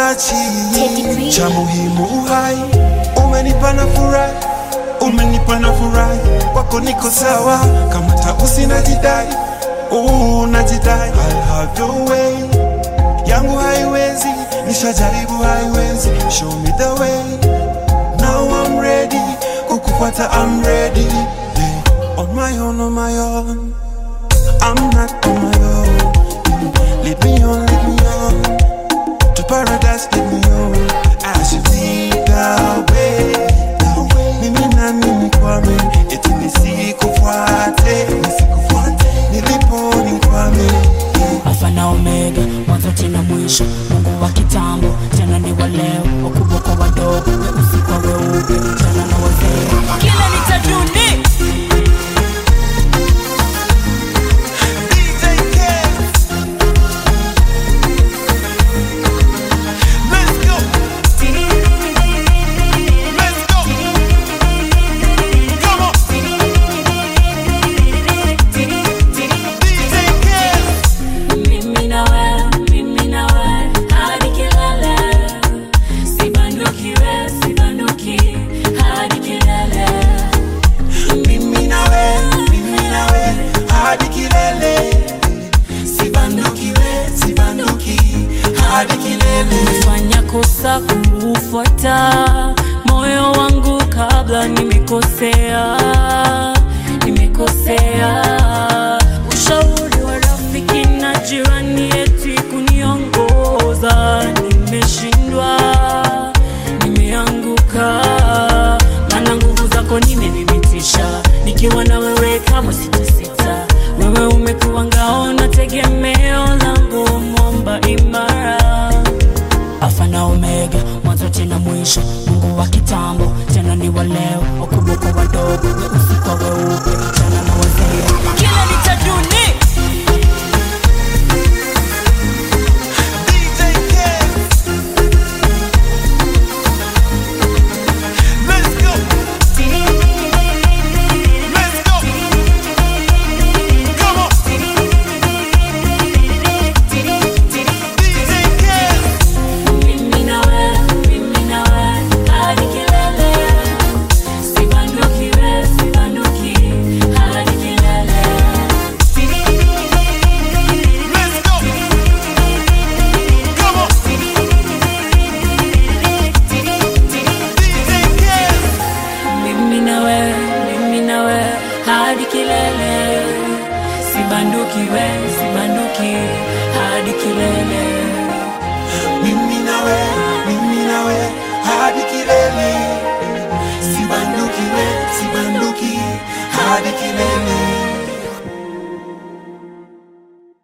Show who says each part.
Speaker 1: sikuachi, cha muhimu uhai, umenipa na furahi, umenipa na furahi, wako niko sawa, kama tausi najidai, uh, najidai, I'll have your way, yangu haiwezi, nishajaribu haiwezi, show me the way, now I'm ready, kukufuata I'm ready, yeah. on my own, on my own, I'm not on my own, lead me on, lead me on, to paradise, lead me on, as you lead the way, mimi na mimi kwame, eti nisikufuate, nisikufuate, nilipo nikwame, yeah.
Speaker 2: Alfa na Omega, mwanzo tena mwisho, Mungu wa kitambo, tena ni wa leo, wakubwa kwa wadogo, weusi kwa weupe, vijana na wazee, kila nitaduni
Speaker 1: DJ Kez. Let's go. Let's go. Come on. DJ Kez.
Speaker 2: Mimi na wewe, mimi na wewe, hadi kilele. Sibanduki wewe, sibanduki, hadi kilele.
Speaker 1: Mimi nawe, mimi nawe, hadi kilele. Sibanduki we, sibanduki, hadi kilele.
Speaker 2: Nimefanya kosa kuufuata moyo wangu kabla nimekosea, nimekosea. Ushauri wa rafiki na jirani eti kuniongoza, nimeshindwa, nimeanguka, maana nguvu zako nimethibitisha, nikiwa na wewe kama sitasita. Wewe umekuwa ngao na tegemeo langu, mwamba imara Alfa na Omega, mwanzo tena mwisho, Mungu wa kitambo, tena ni wa leo, wakubwa kwa wadogo, weusi kwa weupe, vijana na wazee, kila nitaduni
Speaker 1: DJ Kez. Let's go. Let's go. Come on. DJ Kez.
Speaker 2: mimi na wewe, mimi na wewe, hadi kilele. Sibanduki wewe, sibanduki, hadi kilele.
Speaker 1: Let's go. Come on. DJ Kez.
Speaker 2: Mimi na wewe, mimi na wewe, hadi kilele. Sibanduki wewe, sibanduki, hadi kilele.
Speaker 1: Mimi nawe, mimi nawe, hadi kilele. Sibanduki we, sibanduki, hadi kilele.